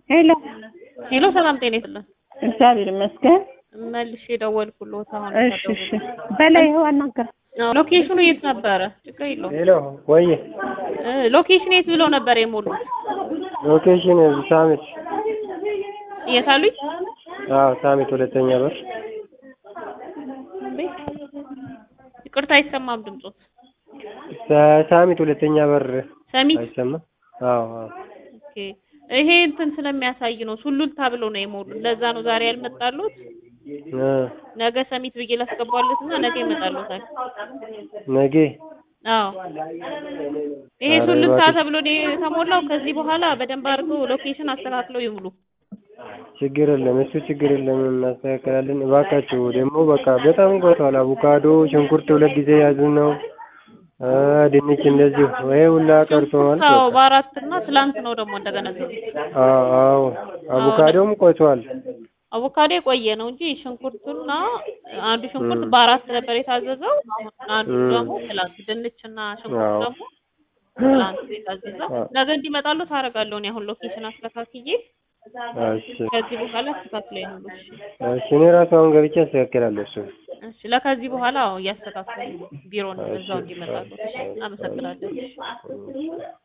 ሄሎ ሄሎ፣ ሰላም ጤና ይስጥልን። እግዚአብሔር ይመስገን። መልሼ ደወልኩልዎት። አሁን እሺ እሺ፣ በላይ ይኸው አናገር አዎ፣ ሎኬሽኑ የት ነበረ? ችግር የለውም። ሄሎ ወይ እ ሎኬሽን የት ብለው ነበር የሞሉት? ሎኬሽን ሳሚት የት አሉኝ? አዎ ሳሚት ሁለተኛ በር ቤት ይቅርታ፣ አይሰማም ድምጾት። ሳ- ሳሚት ሁለተኛ በር ሰሚት አይሰማም አዎ አዎ ኦኬ። ይሄ እንትን ስለሚያሳይ ነው ሱሉልታ ብለው ነው የሞሉት። ለዛ ነው ዛሬ ያልመጣሉት። እ ነገ ሰሚት ብዬ ላስገባለት እና ነገ ይመጣሉታል። ነገ አዎ ይሄ ኧረ ሱሉልታ እባክሽ። ተብሎ ነው የተሞላው። ከዚህ በኋላ በደንብ አድርገው ሎኬሽን አስተካክለው ይሙሉ። ችግር የለም እሱ ችግር የለም እናስተካከላለን። እባካችሁ ደግሞ በቃ በጣም ቆይቷል። አቮካዶ ሽንኩርት ሁለት ጊዜ ያዙ ነው እ ድንች እንደዚሁ ወይ ሁላ ቀርቶ ማለት አዎ በቃ በአራት እና ትላንት ነው ደግሞ እንደገና ዘዙት። አዎ አዎ አቮካዶም ቆይቷል። አቮካዶ የቆየ ነው እንጂ ሽንኩርቱና አንዱ ሽንኩርት ም። በአራት ነበር የታዘዘው። አሁን አንዱ ም። ደግሞ ትላንት ድንችና ሽንኩርት አዎ ደግሞ ትላንት ነው የታዘዘው። አዎ ነገ እንዲመጣሉ ታደርጋለሁ እኔ አሁን ሎኬሽን አስተካክዬ እሺ ከዚህ በኋላ አስተካክለ ይሁሉ። እሺ እሺ እኔ ራሱ አሁን ገብቼ አስተካክላለሁ እሱ እሺ ለከዚህ በኋላ አዎ እያስተካከሉ ቢሮን እሺ እዛው እንዲመጣሉ። እሺ እሺ አመሰግናለሁ። እሺ